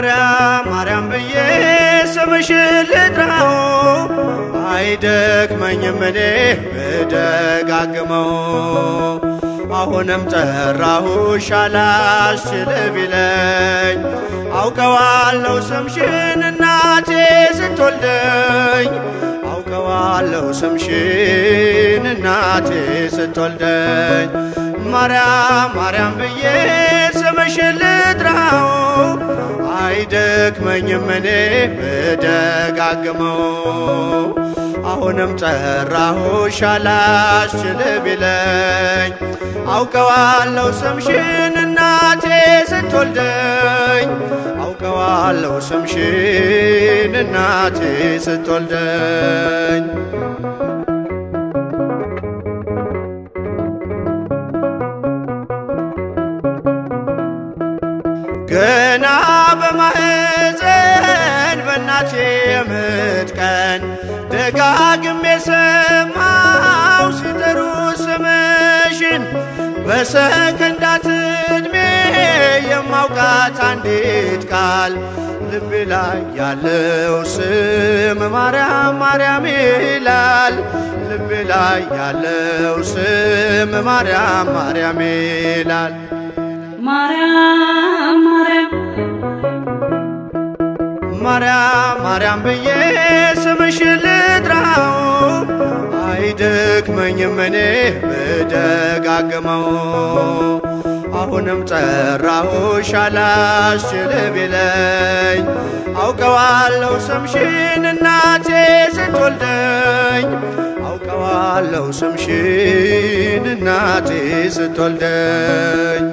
ማርያም ማርያም ብዬ ስምሽን ልጥራው አይደክመኝም እኔ ብደጋግመው አሁንም ጠራሁሽ አላስችል ቢለኝ አውቀዋለሁ ስምሽን እናቴ ስትወልደኝ አውቀዋለሁ ስምሽን እናቴ ስትወልደኝ ማርያም ማርያም ብዬ ስምሽን ልጥራው አይደክመኝም እኔ ብደጋግመው አሁንም ጠራሁሽ አላስችል ቢለኝ አውቀዋለሁ ስምሽን እናቴ ስትወልደኝ አውቀዋለሁ ስምሽን እናቴ ስትወልደኝ ገና በማህፀን በእናቴ የምጥ ቀን ደጋግሜ ሰማው ሲጠሩ ስምሽን በሰከንዳት ዕድሜ የማውቃት አንዲት ቃል ልቤ ላይ ያለው ስም ማርያም ማርያም ይላል። ልቤ ላይ ያለው ስም ማርያም ማርያም ይላል። ማርያም ማርያም ማርያም ማርያም ብዬ ስምሽን ልጥራው አይደክመኝም እኔ ብደጋግመው አሁንም ጠራሁሽ አላስችል ቢለኝ አውቀዋለሁ ስምሽን እናቴ ስትወልደኝ አውቀዋለሁ ስምሽን እናቴ ስትወልደኝ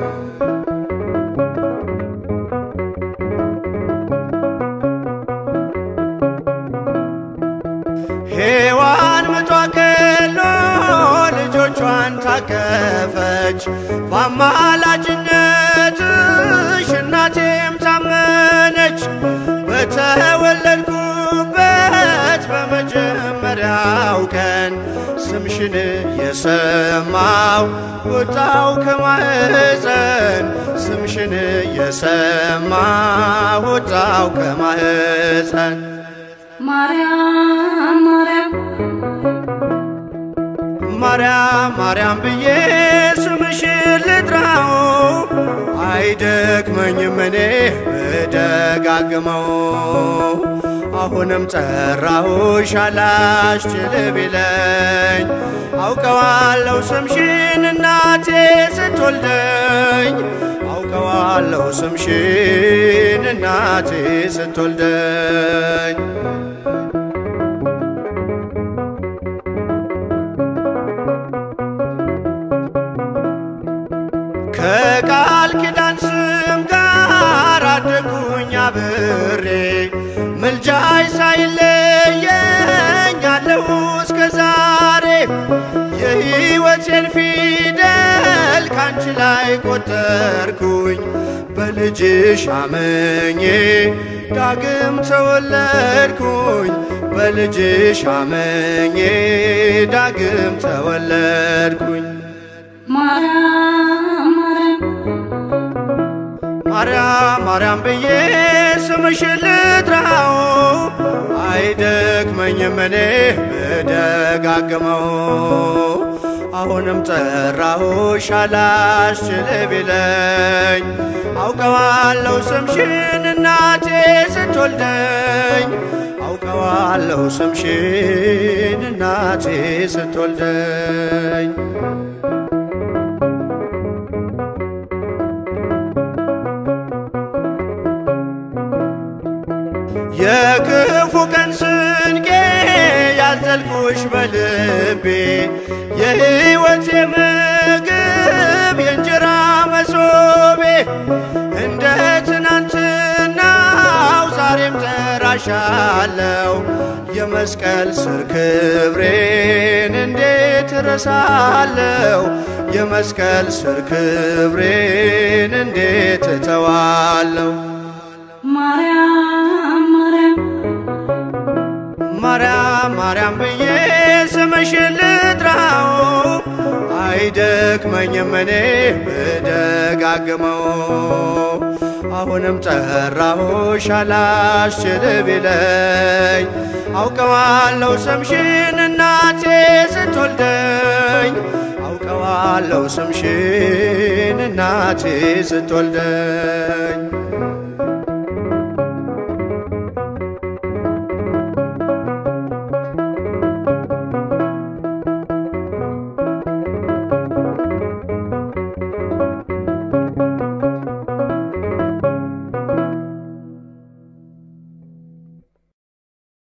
ሔዋን ምጧ ቀሎ ልጆቿን ታቀፈች በአማላጅነትሽ እናቴም ታመነች። በተወለድኩበት በመጀመሪያው ቀን ስምሽን የሰማው ወጣው ከማህፀን ስምሽን የሰማው ወጣው ከማህፀን ማርያም ማርያም ማርያም ማርያም ብዬ ስምሽን ልጥራው አይደክመኝም እኔ ብደጋግመው አሁንም ጠራሁሽ አላስችል ቢለኝ አውቀዋለሁ ስምሽን እናቴ ስትወልደኝ አውቀዋለሁ ስምሽን እናቴ ስትወልደኝ ከቃል ኪዳን ስም ጋር አደጉኝ አብሬ ምልጃይ ሳይለየኝ አለሁ እስከ ዛሬ የሕይወቴን ፊደል ካንቺ ላይ ቆጠርኩኝ በልጅሽ አመኜ ዳግም ተወለድኩኝ በልጅሽ አመኜ ዳግም ተወለድኩኝ ማርያም ማርያም ማርያም ማርያም ብዬ ስምሽን ልጥራው አይደክመኝም እኔ ብደጋግመው አሁንም ጠራሁሽ አላስችል ቢለኝ አውቀዋለሁ ስምሽን እናቴ ስትወልደኝ አውቀዋለሁ ስምሽን እናቴ ስትወልደኝ የክፉ ቀን ስንቄ ያዘልኩሽ በልቤ የሕይወቴ ምግብ የእንጀራ መሶቤ እንደ ትናንትናው ዛሬም ጠራሻለው የመስቀል ስር ክብሬን እንዴት እረሳለው የመስቀል ስር ክብሬን እንዴት እተዋለው ማርያም ማርያም ማርያም ማርያም ብዬ ስምሽን ልጥራው አይደክመኝም እኔ ብደጋግመው አሁንም ጠራሁሽ አላስችል ቢለኝ አውቀዋለሁ ስምሽን እናቴ ስትወልደኝ አውቀዋለሁ ስምሽን እናቴ ስትወልደኝ